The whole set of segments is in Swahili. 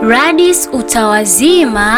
Radis utawazima.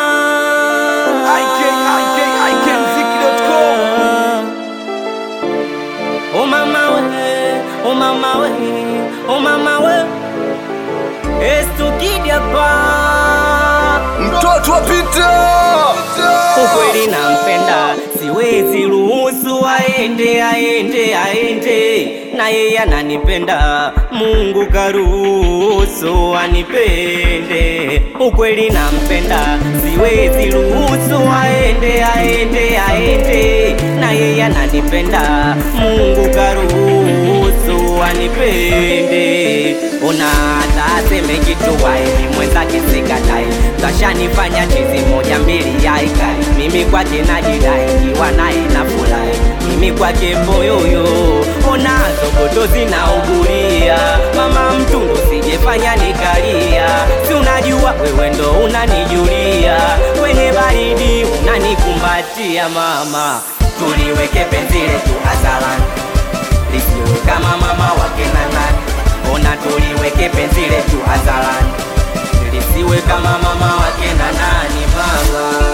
Oh mama we, oh mama we, oh mama we. Estukidi hapa. Mtoto wa Peter. Ukweli nampenda, siwezi ruhusu aende, aende, aende. Na yeye ananipenda, Mungu karuhusu anipende. Ukweli nampenda, siwezi ruhusu aende, aende, aende. Na yeye ananipenda, Mungu karuhusu anipende. Ona hata aseme kitu waeni mwenzake sikatai, kashanifanya chizi moja mbili yaikai. Mimi kwake najidai, kiwa naye nafurahi, mimi kwake mboyoyo. Ona zogoto zinaugulia, mama mtungu sijefanya nikalia. Si unajua wewe ndo unanijulia, kwenye baridi unanikumbatia mama. Tuliweke penzi letu hadharani lisiwe kama mama wake na nani. Ona tuliweke penzi letu hadharani lisiwe kama mama wake na nani mama.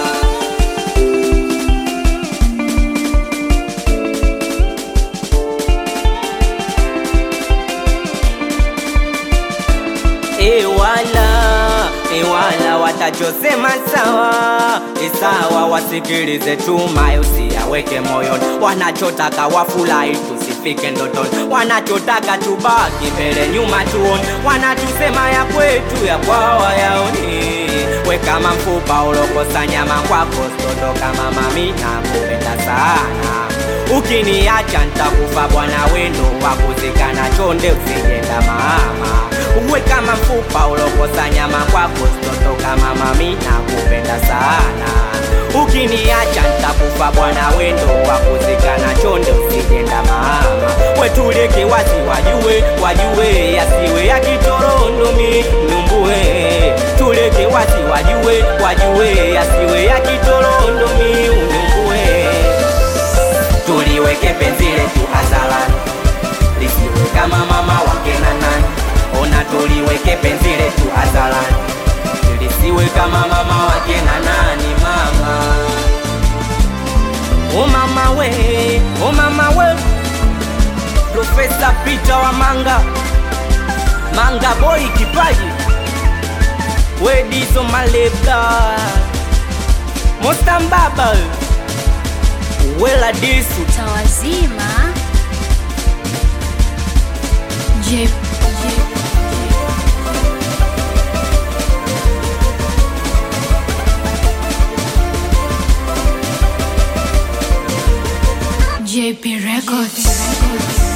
Ewala, ewala watachosema sawa, esawa wasikilize tuma, usiyaweke moyoni. Wanachotaka wafurahi, tusifike ndotoni. Wanachotaka tubaki mbele, nyuma tuone. Wanatusema ya kwetu, ya kwao yaoni. We kama mfupa ulokosa nyama kwako, stoto kama mami, nakupenda sana Ukiniacha nitakufa bwana wendo wakuzikana chonde usijenda mama uwe kama mfupa ulokosa nyama kwako stoto kama mami nakupenda sana Ukiniacha nitakufa bwana wendo wakuzikana chonde usijenda mama wetuleke wazi wajue wajue yasiwe ya kitorondo mi numbue tuleke wazi wajue wajue yasiwe ya kitorondo mi unumbue tuliweke penzi letu hadharani lisiwe kama mama wake na nani. Ona tuliweke penzi letu hadharani lisiwe kama mama wake na nani mama. O mama we, o mama we, Profesa Peter wa Manga, Manga boy kipaji, Wedizo Malebda, Mostambaba, Wela Disu Utawazima. Je, JP Records.